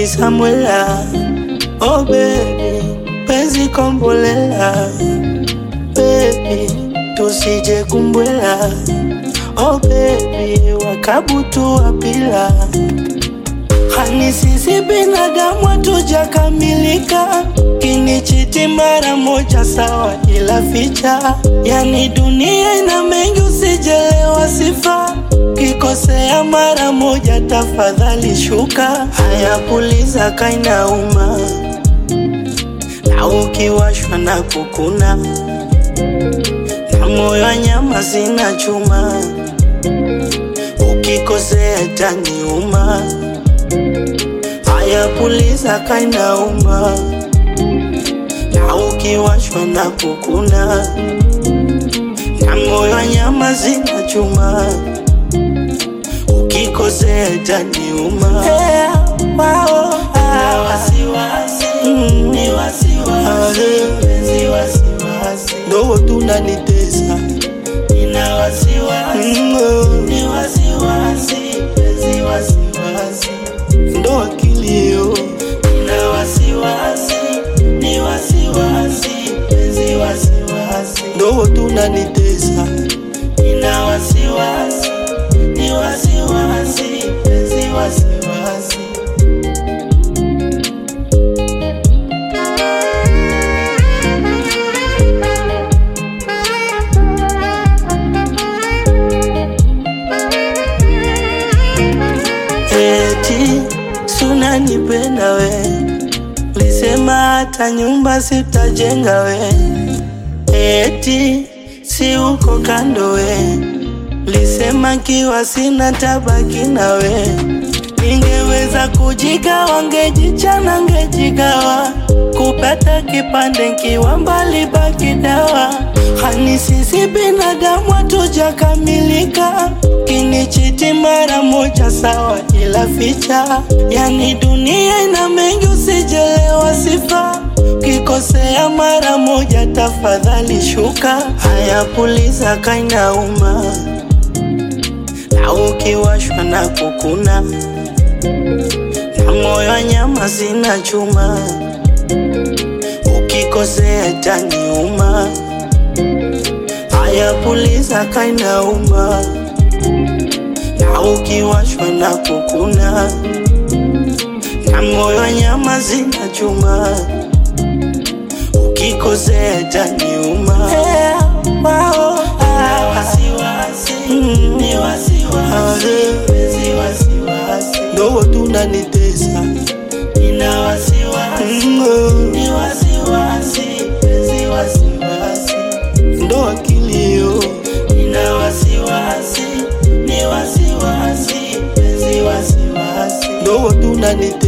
Samwela, oh baby, penzi kombolela, baby, tusije kumbwela, oh baby, wakabutu wapila Hani sisi binadamu hatujakamilika, kinichiti mara moja sawa, ila ficha yani dunia ina mengi, usijelewa sifa kikosea mara moja, tafadhali shuka. Haya, puliza kainauma, na ukiwashwa na kukuna, na moyo wa nyama sina chuma, ukikosea taniuma. Haya, puliza kainauma, na ukiwashwa na kukuna, na moyo wa nyama sina chuma ukikosea itaniuma. Hey, wow, Na wasiwasi, Mm. ni wasiwasi, Ah, penzi wasiwasi. ndo tunanitesa Nina wasiwasi, Mm, oh, ni wasiwasi, penzi wasiwasi. ndo akilio Nina wasiwasi, ni wasiwasi, penzi wasiwasi. ndo tunanitesa Nina wasiwasi, ni wasiwasi, penzi wasiwasi. eti sunanipenda we, lisema hata nyumba sitajenga we, eti si uko kando we, lisema kiwa sina tabaki na we, ningeweza kujigawa, ngejichana, ngejigawa kupata kipande nkiwa mbali baki dawa. Hani sisi binadamu hatujakamilika, kinichiti mara moja sawa, ila ficha yani dunia ina mengi, usijelewa sifa kikosea mara moja, tafadhali shuka. Haya, puliza kainauma, na ukiwashwa na kukuna, na moyo wa nyama sina chuma ukikosea itaniuma. Haya, puliza kainauma, na ukiwashwa na kukuna, na moyo wa nyama zina chuma, ukikosea itaniuma. Hey, wow, Nina ah, wasiwasi, Mm. ni wasiwasi, Ah, penzi wasiwasi. ndo tunanitesa Nina wasiwasi, Mm, oh, ni wasiwasi, penzi wasiwasi. ndo akilio Nina wasiwasi, ni wasiwasi, penzi wasiwasi. ndo tunanitesa